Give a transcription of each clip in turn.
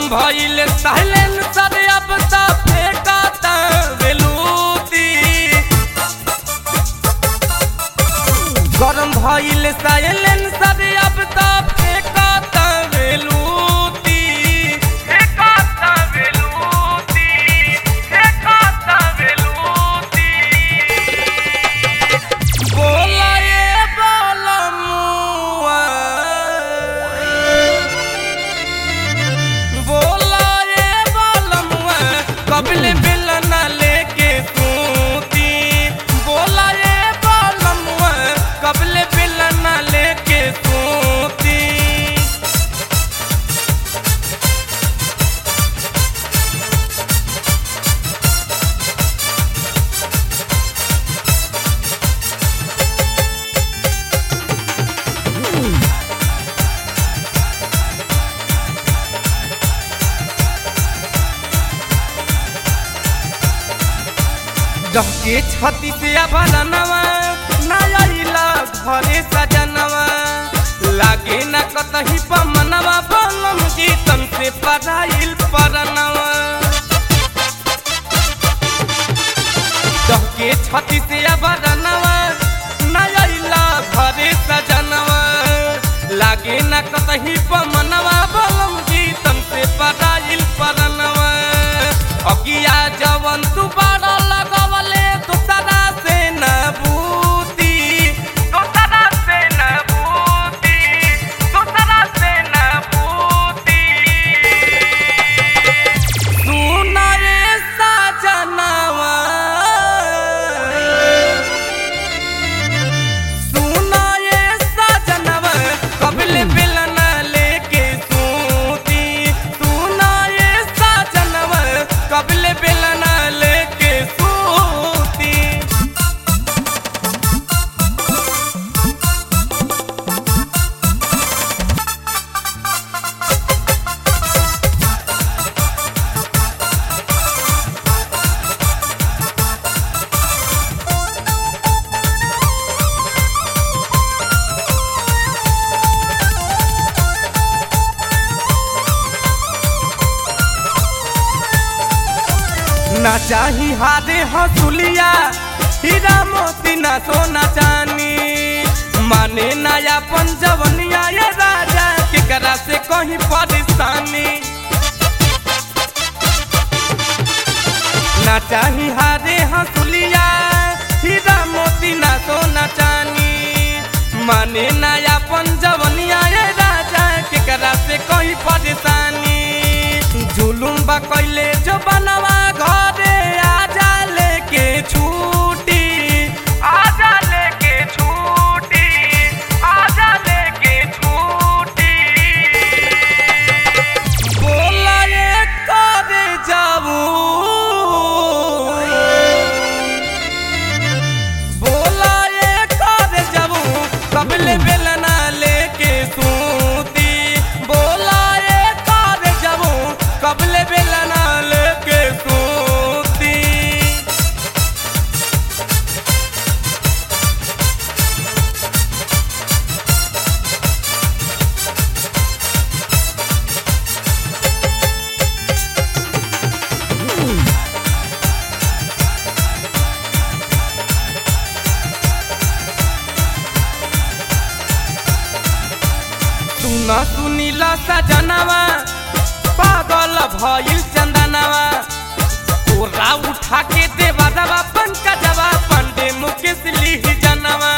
भइल साइलेंसर अब त फेंकता बेलूती गरम भइल साइलेंसर अब त फेंकता बेलूती फेंकता बेलूती फेंकता बेलूती बोला ये बोला मुआ बोला ये बोला मुआ कबले बेलना लेके सूती बोला ये बोला मुआ कबले बेलना लेके सूती डहके छती से अभरनवा नया घरे सजनवा लागे न कतही पमनवा बलम गीतम से पढ़ाइल परनवा डहके छती से अभरनवा नया घरे सजनवा लागे न कतही पमनवा बलम गीतम से पढ़ाइल परनवा अगिया जवन तू बड़ा लगवले दूसरा से न बूती दूसरा से न बूती दूसरा से न बूती सुना रे सजनवा सुना ये सजनवा कबले बेलना लेके सूती सुना ये सजनवा कबले बेलना लेके सूती ना चाही हादे हसुलिया हीरा मोती ना सोना चानी माने नया पंजवनिया ये राजा केकरा से कहीं परेशानी ना चाही हादे हसुलिया हीरा मोती ना सोना चानी माने नया पंजवनिया ये राजा केकरा से कहीं परेशानी जुलुम बा कैले जो बनवा घरे आजा लेके छूटी आजा लेके छूटी आजा लेके छूटी बोला ये करे जाऊ बोला ये करे जाऊ कबले बेलना लेके सूती बोला ये करे जाऊ कबले बेलना लेके सूती सुना सुनीला सजनवा पागल भइल चंदनवा तोरा उठा के देवा दवा पंकजवा पंडे मुकेश लिह जनवा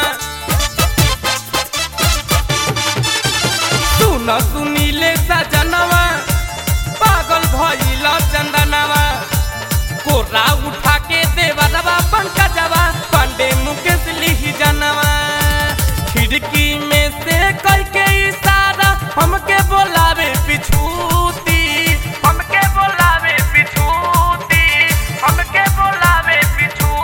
सुना सुनीले सजनवा पागल भइल चंदनवा कोरा उठा के देवा दवा पंकजवा पंडे मुकेश लिह जनवा खिड़की में से कई के इशारा हमके बोलावे पिछूती हमके बोलावे पिछूती हमके बोलावे पिछूती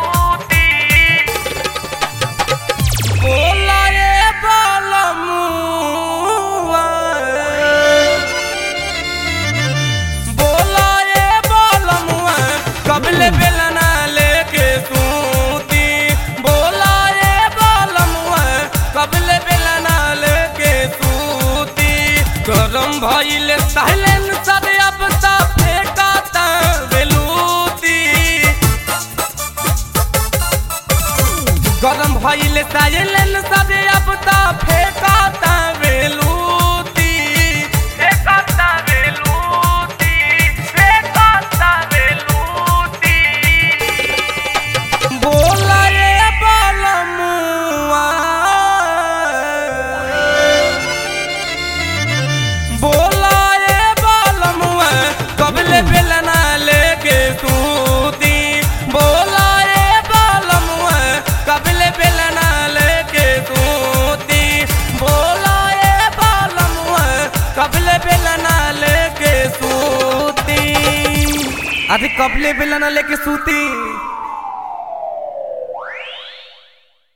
बेलना लेके सूती अरे कबले बेलना लेके सूती